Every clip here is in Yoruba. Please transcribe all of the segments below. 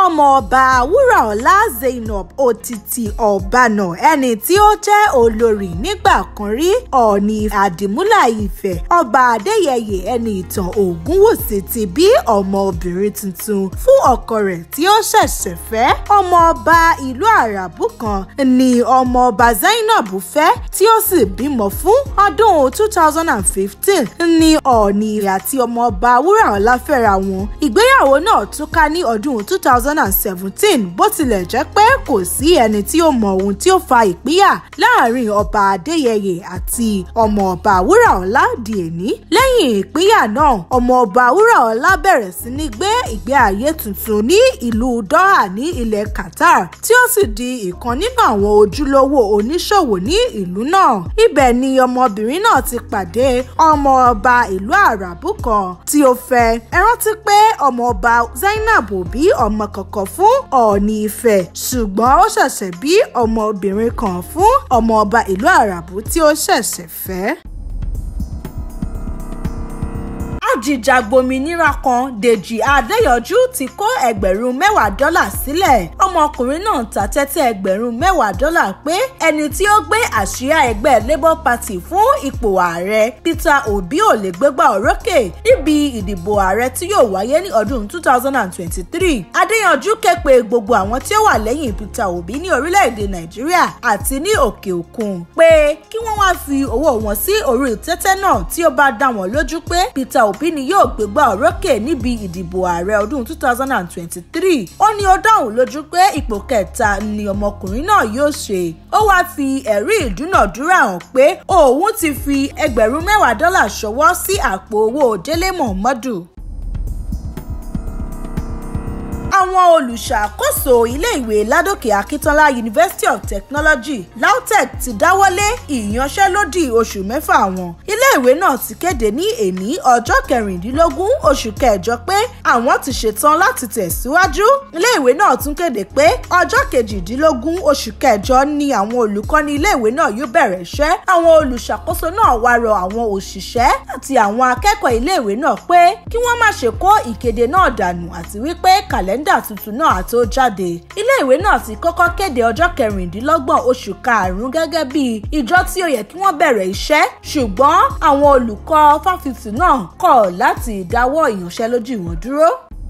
ọmọọba wúràọlá zainab òtítì ọ̀bànà ẹni tí ó jẹ́ olórí nígbà kan rí ọ̀ọ̀ni àdìmúlà ìfẹ́ ọba adéyẹyè ẹni ìtàn ògúnwùsì ti bí ọmọbìnrin tuntun fún ọkọ rẹ̀ tí ó ṣẹ̀ṣẹ̀ fẹ́ ọmọọba ìlú àràbù kan ni ọmọọba zainab fẹ́ tí ó sì bímọ fún ọdún two thousand and fifteen ni ọ̀ọ̀ni àti ọmọọba wúràọlá fẹ́ra wọn ìgbéyàwó náà túká ní ọdún two thousand and seventeen bó tilẹ̀ jẹ́ pé kò sí ẹni tí ó mọ ohun tí ó fa ìpínyà láàrin ọba adéyẹyè àti ọmọọba wúràọlá di èní lẹ́yìn ìpínyà náà ọmọọba wúràọlá bẹ̀rẹ̀ sí ní gbé ìgbé ayé tuntun ní ìlú doha ní ilẹ̀ qatar tí ó sì di ìkan nínú àwọn ojúlówó oníṣòwò ní ìlú náà ibẹ̀ ni ọmọbìnrin náà ti pàdé ọmọọba ìlú àràbù kan tí ó fẹ́ ẹ rántí pé ọmọọba zainab ò bí ọmọ kankan fún ọ̀ọ̀ni ìfẹ́ ṣùgbọ́n ó ṣẹ̀ṣẹ̀ bí ọmọbìnrin kan fún ọmọọba ìlú àràbù tí ó ṣẹ̀ṣẹ̀ fẹ́ ajìjàgbòmìnira kan dèjì adéyọjú ti kó ẹgbẹ̀rún mẹ́wàá dọ́là sílẹ̀ ọmọkùnrin náà ta tẹ́tẹ́ ẹgbẹ̀rún mẹ́wàá dọ́là pé ẹni tí ó gbé àsíá ẹgbẹ́ labour party fún ipò ààrẹ peter obi ò lè gbégbá òrókè níbi ìdìbò ààrẹ tí yóò wáyé ní ọdún two thousand and twenty-three adéyọjú ké pe gbogbo àwọn tí ó wà lẹ́yìn peter obi ní orílẹ̀-èdè nàìjíríà àti ní òkè òkun pé kí wọ́n wá fi owó wọn sí orí tẹ́tẹ́ náà tí ó bá dá wọn lójú pé peter obi ni yóò gbégbá òrókè níbi ìdìbò ààrẹ ọdún two thousand and twenty-three ó ní ó dáhùn lójú pé ipò kẹta ni ọmọkùnrin náà yóò ṣe ó wáá fi ẹ̀rí ìdúnàdúrà hàn pé òun ti fi ẹgbẹ̀rún mẹ́wàá dọ́là ṣọwọ́ sí àpò owó délé mọ̀mọ́dù àwọn olùṣàkóso iléèwé ládòkè akíntola university of technology lautech ti dáwọ́lé ìyanṣẹ́lódì oṣù mẹ́fà wọn iléèwé náà ti kéde ní èní ọjọ́ kẹrìndínlógún oṣù kẹjọ pé àwọn ti ṣetán láti tẹ̀síwájú iléèwé náà tún kéde pé ọjọ́ kejìdínlógún oṣù kẹjọ ni àwọn olùkọ́ni iléèwé náà yóò bẹ̀rẹ̀ iṣẹ́ àwọn olùṣàkóso náà wá rọ àwọn òṣìṣẹ́ àti àwọn akẹ́kọ̀ọ́ iléèwé náà pé kí wọ́n má ṣe kó ìkéde náà dànù àti wípé kàlẹ́ndà kàlẹ́ndà tuntun náà tó jáde iléèwé náà ti kọ́kọ́ kéde ọjọ́ kẹrìndínlọ́gbọ̀n oṣù karùn-ún gẹ́gẹ́ bí ìjọ tí ó yẹ kí wọ́n bẹ̀rẹ̀ iṣẹ́ ṣùgbọ́n àwọn olùkọ́ fáfitì náà kọ̀ láti dáwọ́ ìyanṣẹ́lódì wọn dúró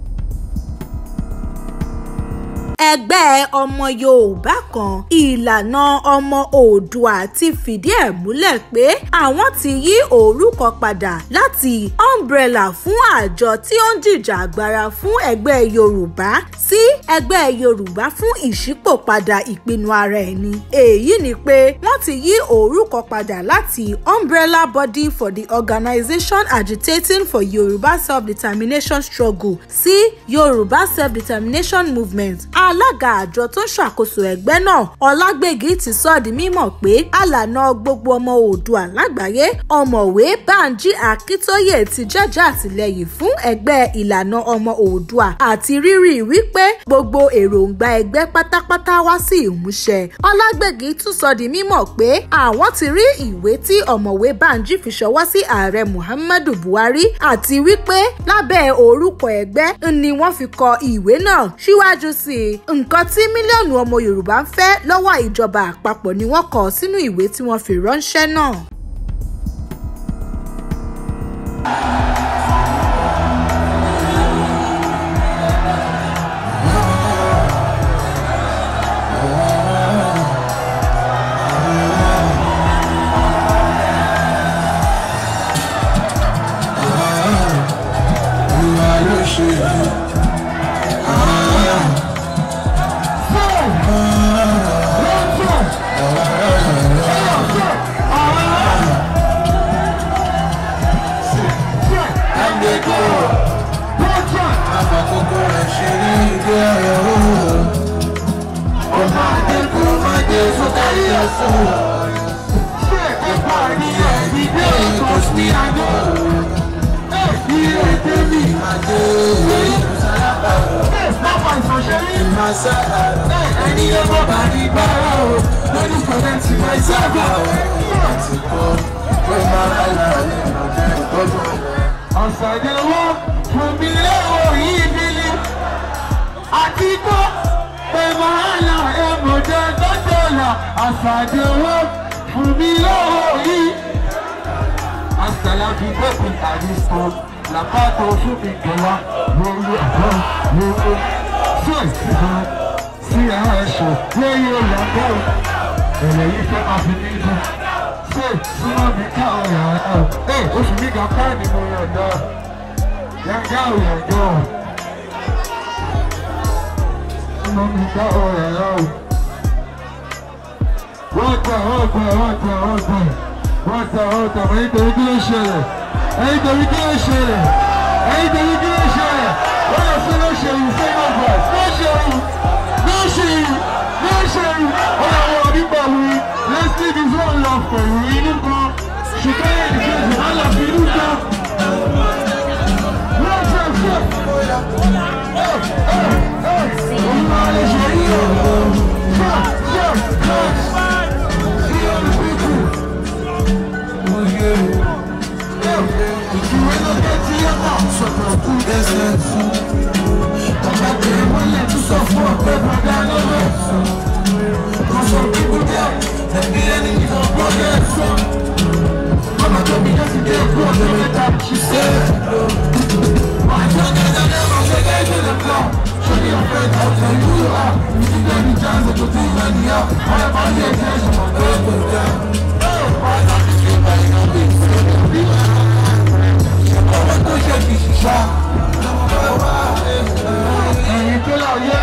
ẹgbẹ́ ọmọ yorùbá kan ìlànà ọmọ oòdùà ti fìdí ẹ̀ múlẹ̀ pé àwọn ti yí orúkọ padà láti umbrella fún àjọ tí ó ń jìjà agbára fún ẹgbẹ́ yorùbá sí ẹgbẹ́ yorùbá fún ìṣípòpadà ìpinnu ara ẹni èyí ni pé wọ́n ti yí orúkọ padà láti umbrella body for the organisation agitating for yorùbá self-determination struggle sí yorùbá self-determination movement alága àjọ tó ń ṣàkóso ẹgbẹ́ náà ọlágbègì ti sọ di mímọ̀ pé àlànà gbogbo ọmọ oòdùà lágbàáyé ọ̀mọ̀wé banji akíntóyè ti jẹ́jẹ́ àtìlẹ́yìn fún ẹgbẹ́ ìlànà ọmọ oòdùà àti rírì wípé gbogbo èròǹgbà ẹgbẹ́ pátápátá wá sí ìmúṣẹ ọlágbègì tún sọ di mímọ̀ pé àwọn ti rí ìwé tí ọ̀mọ̀wé banji fi ṣọwọ́ sí ààrẹ muhammadu buhari àti wípé lábẹ́ orúkọ ẹgbẹ́ ni wọ́n fi kọ ìwé náà síwájú sí i nǹkan tí mílíọ̀nù ọmọ yorùbá ń fẹ́ lọ́wọ́ ìjọba àpapọ̀ ni wọ́n kọ sínú ìwé tí wọ́n fi ránṣẹ́ náà. Ẹni ọmọ bá ní bára o, lórí kọ̀dẹ̀ tí máa sábà o. Àti kọ́ pé máa bá láàrin ọ̀dẹ́ ìtọ́jú. Ọ̀sán ni wọ́n fún mi léwọ̀ yìí nílé. Àti kọ́. àṣàdé owó fún mi lọ́wọ́ yìí. Àṣàlàbí bẹ́ẹ̀ni àdìsọ làpáàtọ̀ fún mi kẹwàá lórí ẹ̀fọ́ lórí sí ìsìnkú sí àwọn ẹ̀ṣọ́ lórí ìyàgbọ́ ẹ̀rẹ̀ yìí fẹ́ máa fi mí dùn. Ṣé súnmọ́ mi káwọn yàrá ẹ̀ ẹ̀ oṣù mi kan káà ni mo yàn dá. Yàgá ò yàgá ò. Súnmọ́ mi káwọn yàrá ò. Wọ́n tẹ̀ wọ́n tẹ̀ wọ́n tẹ̀ wọ́n tẹ̀ wọ́n tẹ̀ wọ́n tẹ̀ wọ́n nítorí kí ló ṣẹlẹ̀ ẹ̀yin torí kí ló ṣẹlẹ̀ ẹ̀yin torí kí ló ṣẹlẹ̀ wọ́n lọ sí ló ṣe yìí sẹ́yìn ọ̀gbà ló ṣe yìí ló ṣe yìí ló ṣe yìí wọ́n lọ wọ nípa wí let's leave this one love pẹ̀lú inú kan ṣùgbọ́n ẹ̀yìn kejì wọ́n lọ fi inú kan. Wọ́n ṣe ṣe òun máa lè ṣe yìí o. Ṣé ṣé ṣé. She said, My young guys are never shaking to the floor. Show me your friends, I'll tell you who you are. You think any chance that you'll do any out. I am on the attention, my baby, down. Why not just keep buying on me? Ọmọ tó ṣe fi ṣiṣá. Ẹ̀yin tó lọ yẹ.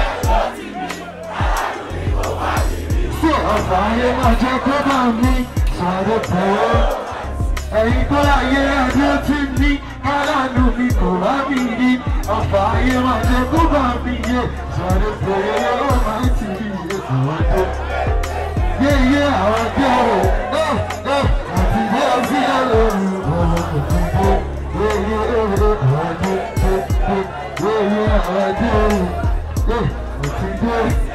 Ṣé ọ̀fà ayé máa jẹ́ kó bá mi sáré pẹ̀lú? Ẹ̀yin tó lọ yẹ ẹjọ́ tí ní kálánù mi kò bá mi rí. Ọ̀fà ayé máa jẹ́ kó bá mi yẹ sáré pẹ̀lú ó máa ti rí ètò ọjọ́. Yéyé àwọn jẹ́ o, ẹ̀ ẹ̀ àti bí ó sí ẹ̀ lórí ọ̀rọ̀ kò tún bó. Yéyé àwọn jẹ́ yéyé àwọn jẹ́ o, ẹ̀ kò tún bó.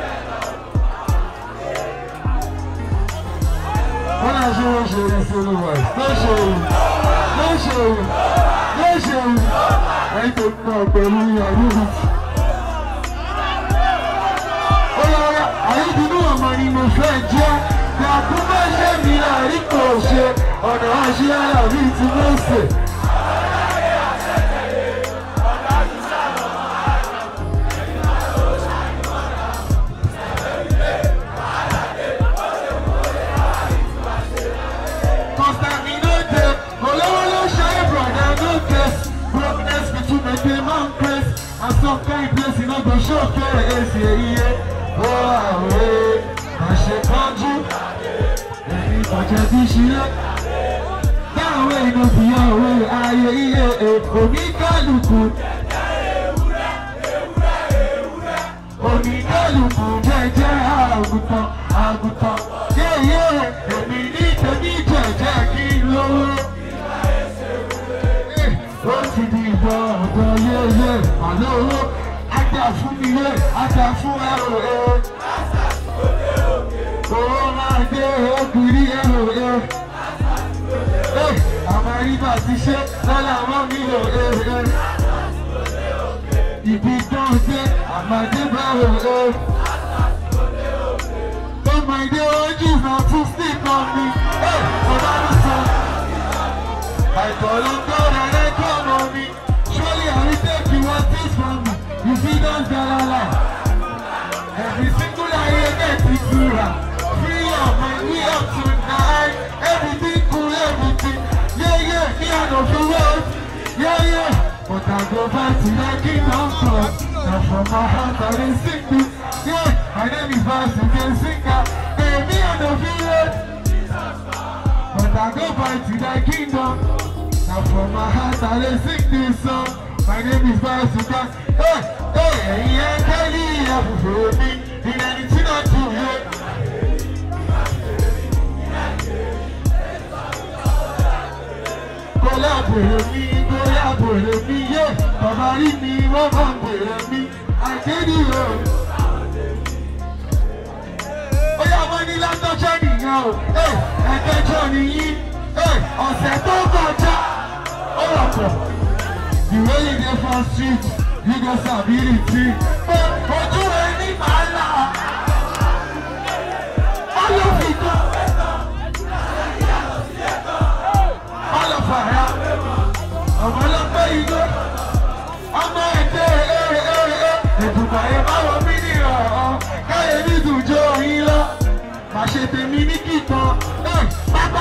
Wọ́n á ṣe wọ́n ṣe ìṣòro wà lóṣòwò lóṣòwò lóṣòwò ẹ̀yìn tó ń bọ̀ pẹ̀lú ìyàwó mi. Ó yára àyíkúnú ọmọ ni mo fẹ́ jẹ́ Yàtú bá ṣe mi láàrí kò ṣe ọ̀nà àṣẹ alábí ti mọ́sẹ̀. Constantinople, olówó ló ṣayé brother no case, brokenness between the day man praise, and some kind place you no go show kere esi eyiye. Ó àwẹ̀ àṣekánjú, ẹ̀yin ìbàjẹ́ bí ṣílẹ̀. Táwọn èèyàn fi hàn òwe ayé iye èkó ní kálukú. Oníkálukú jẹ́jẹ́ àgùntàn àgùntàn. Yéyé èmi ní tèmi jẹ̀jẹ̀ kí n lówó. Ó ti di ìbọn ọ̀dọ̀ yéyé àlọ́ owó. Ajá fún mi yé, ajá fún ẹrù ẹ̀. Owó máa dé òkìrí ẹrù ẹ̀. Àwọn ibà ti ṣe lọ́la mọ́ mi ò ẹ̀ ibi tó ń dé àmàdé báwo ẹ. Ọmọ ìdí ojú náà tún sí kan mi. Ọba ló sọ. Àìsàn ló ń gbọ́dọ̀ lẹ́kọ̀ọ́ ọmọ mi. Surely I will take you what is from me. You see don jalala. Every single lie get it clearer. Free your mind, we up tonight. Everything cool, everything. Yeah, yeah, me I no feel well. Yeah, yeah. But I go back to the kingdom come. Now from my heart I dey sing this. Yeah, my name is Basu, can sing that. Hey, me I no feel it. But I go back to the kingdom. Now from my heart I dey sing this song. My name is Basu, can. Hey, hey, hey, yeah, Kelly, yeah, for me. In anything I do, yeah. Bọ́lá bèrè mi, bóyá bèrè mi yé. Bàbá rí mi, wọ́n bá bèrè mi. Àkéde o. Ó yá wọ́n ní látọ́jọ́ nìyẹn o. Ẹ̀ẹ́dẹ́jọ́ nìyí. Ọ̀sẹ̀ tó kọjá. Ó rọ̀ pọ̀. The way you dey for street, you go sabi the thing. Ojú ẹni máa là. Ó Báyọ̀ fi kọ́. Báyọ̀ fàyà. Ọmọ ọlọ́pẹ́ igbó. Ọmọ ẹ̀dẹ́ ẹ̀ẹ́dùnkọ̀ ẹ̀ báwo mí ní ọ̀ọ́. Káyé ní ìdùjọ́ yín lọ. Màṣẹ tèmi ní kíkan. Ẹ̀ pápá.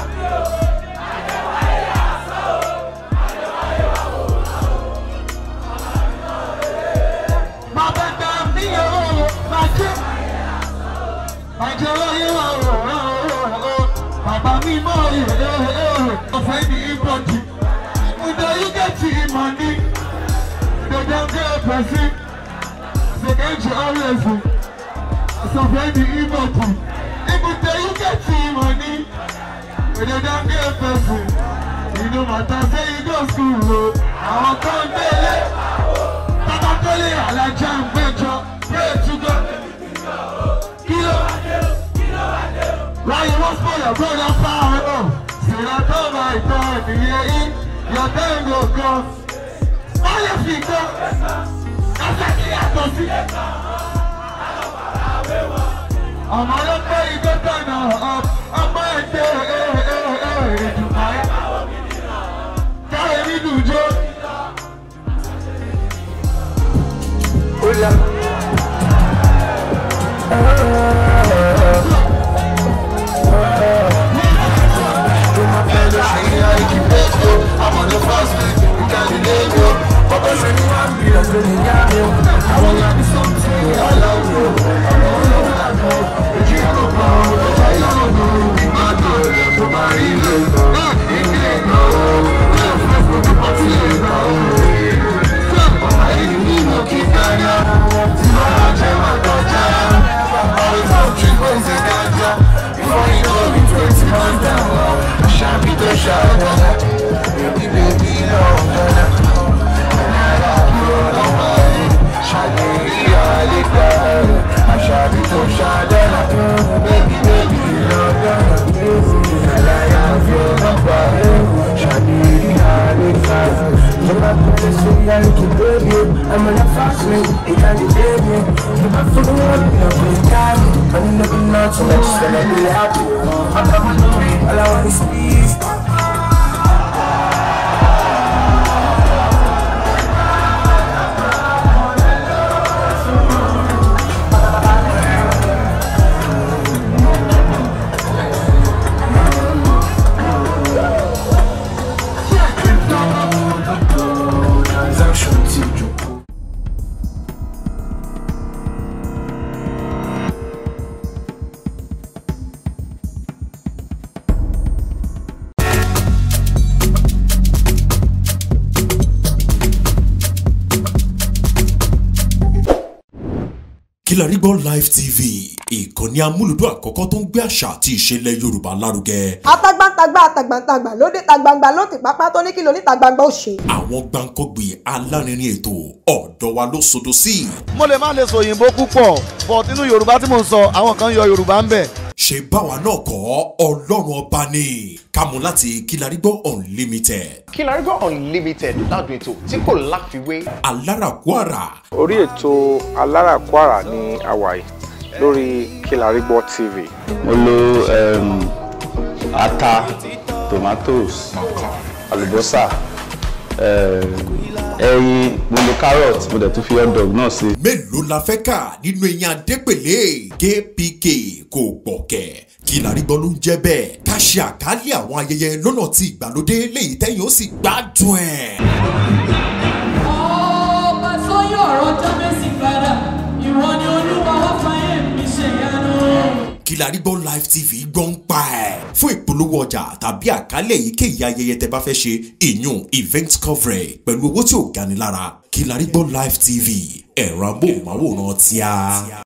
Bàbá gbà mí o, bàjẹ́. Bàjẹ́ láyé wà o, bàbá mi mọ̀ ẹ̀ ọ̀fẹ́ ní ìbọ̀dì. Ǹjẹ́ yóò gẹ̀tì ìmọ̀ ní? Ǹjẹ́ jẹ́ pẹ̀sí? Ṣèkẹ́jì ọ̀rẹ́sì. Ọ̀fẹ́ ní ìbọ̀dì. Ǹjẹ́ yóò gẹ̀tì ìmọ̀ ní? Ǹjẹ́ jẹ́ pẹ̀sí? Inú màtá ṣe igbó skul o, àwọn tó ń délé. Bàbá tó lè alájà ń gbẹ́jọ, pray to God. Kí ló? Why you want spoil your brother power up? Say that oh my God, yeah, in your time go come. Why you fit go? Kásá kí yàtọ̀ sí. Ọmọ ló pé igbó tọ̀nà up, ọmọ ẹ̀dẹ́ ìdùnnà ẹ̀. Káyọ̀ mi dùn jó. I'm on a fast lane, it can't be baby. If I feel one, you know, we got it. I'm looking out so much, then I'll be happy. I'm coming to me, all I want is peace. Transaction to Joko. Kilarigbo Live TV ìkànnì amúlùdún àkọ́kọ́ tó ń gbé àṣà àti ìṣẹ̀lẹ̀ Yorùbá lárugẹ. atagbantagba atagbantagba lóde tagbangba ló ti pápá tó ní kí lóní tagbangba ó ṣe. Àwọn gbàǹkọ́gbì alárinrin ètò ọ̀dọ́ wa ló sodo sí. mo lè má lè sọ òyìnbó púpọ̀ but nínú yorùbá tí mo ń sọ àwọn kan yọ yorùbá ń bẹ̀. Ṣé báwa náà kọ́ Ọlọ́run ọba ni kámú láti Kilarigbo Unlimited. Kilarigbo Unlimited ládùn ètò tí kò láfiwé. Alárakúàrà orí ètò aláràkúàrà ní hawaii lórí Kilarigbo TV. mo lo um, ata tomatoes àlùbọ́sà um, ẹyin mo lo carrot mo dẹ̀ tún fi hot dog náà sí. mélòó la fẹ́ kà nínú eyín adépèlé kpk kò gbọ̀kẹ̀ Kilarigbo ló ń jẹ́ bẹ́ẹ̀ ká ṣe àkálẹ̀ àwọn ayẹyẹ lọ́nà tí ìgbàlódé léyìí tẹ́yìn ó sì gbádùn ẹ̀. ọba sọyún ọ̀rọ̀ jábẹ́sì padà ìwọ ni olúwa wá fàyè mi ṣèyanu. Kilarigbo Live TV gbọ́ ń pa ẹ̀. fún ìpolówó ọjà tàbí àkálẹ̀ èyíkéyìí ayẹyẹ tẹ bá fẹ́ ṣe ìyún event coverage pẹ̀lú owó tí ò gani lára Kilarigbo Live TV ẹ̀rọ amóhùnmáwòrán tíá.